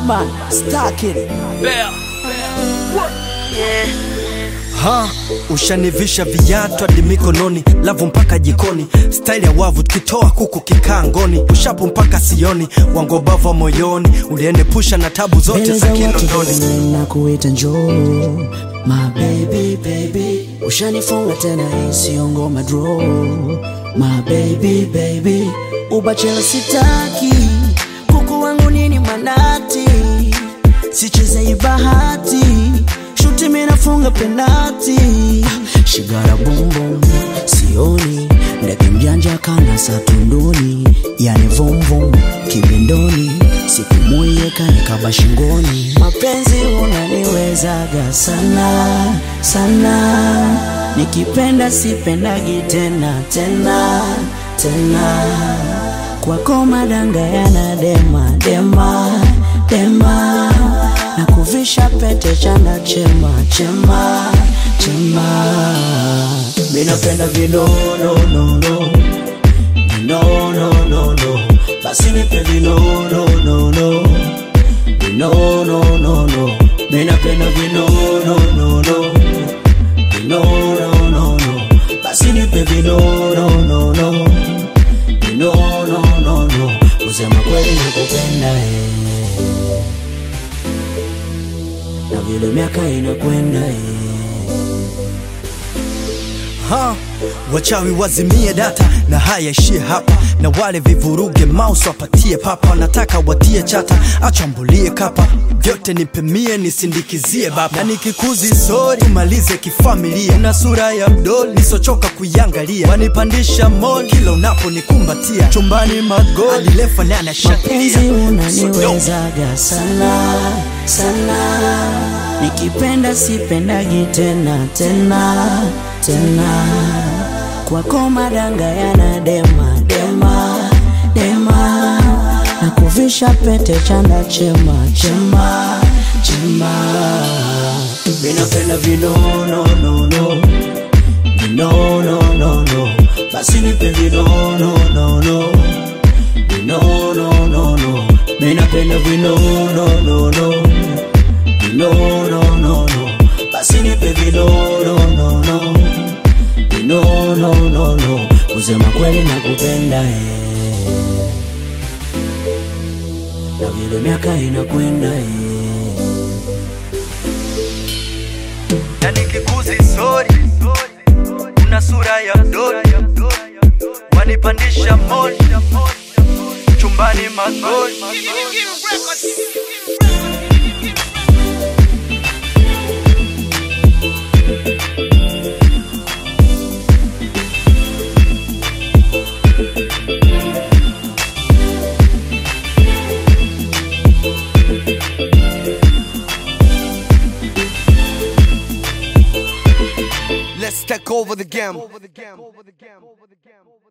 Batman, Stark it. Ha, ushanivisha viatu hadi mikononi, lavu mpaka jikoni, staili ya wavu tukitoa kuku kikaa ngoni, ushapu mpaka sioni, wangobava moyoni, uliende pusha na tabu zote Mbele za za watu Kinondoni. duniani na kuita njoo My baby baby Ushanifunga tena hii sio ngoma draw My baby baby Ubachela sitaki Kuku wangu nini manati Sicheze hii bahati Shuti mimi nafunga penati Shigara boom boom Sioni Ndege mjanja kana satunduni Yani vum vum Kibindoni Siku moja kanikaba shingoni Mapenzi unaniwezaga sana sana Nikipenda sipendagi tena tena tena Kwako madanga yana dema dema dema na kuvisha pete chanda chema chema chema minapenda vinononono vinononono basi nipe vinononono vinononono minapenda vinononono vinononono basi nipe vinononono vinononono kusema kweli nakupenda eh na vile miaka inakwenda eh. Ha, wachawi wazimie data na haya ishie hapa, na wale vivuruge mouse wapatie papa, nataka watie chata, achambulie kapa vyote nipemie nisindikizie baba, na nikikuzi sori tumalize kifamilia, na sura ya mdoli nisochoka kuiangalia, wanipandisha mol kila unaponikumbatia, chumbani magoli adilefa nane mapenzi shatilia unaniwezaga sana sana nikipenda sipendagi tena tena tena kwako madanga yana dema dema dema na kuvisha pete chanda chema chema chema minapenda vinononono vinononono basi nipe vinononono vinononono minapenda vinononono vinononono basi nipe vinononono vinononono kusema kweli nakupenda eh. na vile miaka inakwenda eh. na nikikuzi sori una sura ya mdoli wanipandisha moli chumbani magoli Let's take over the game.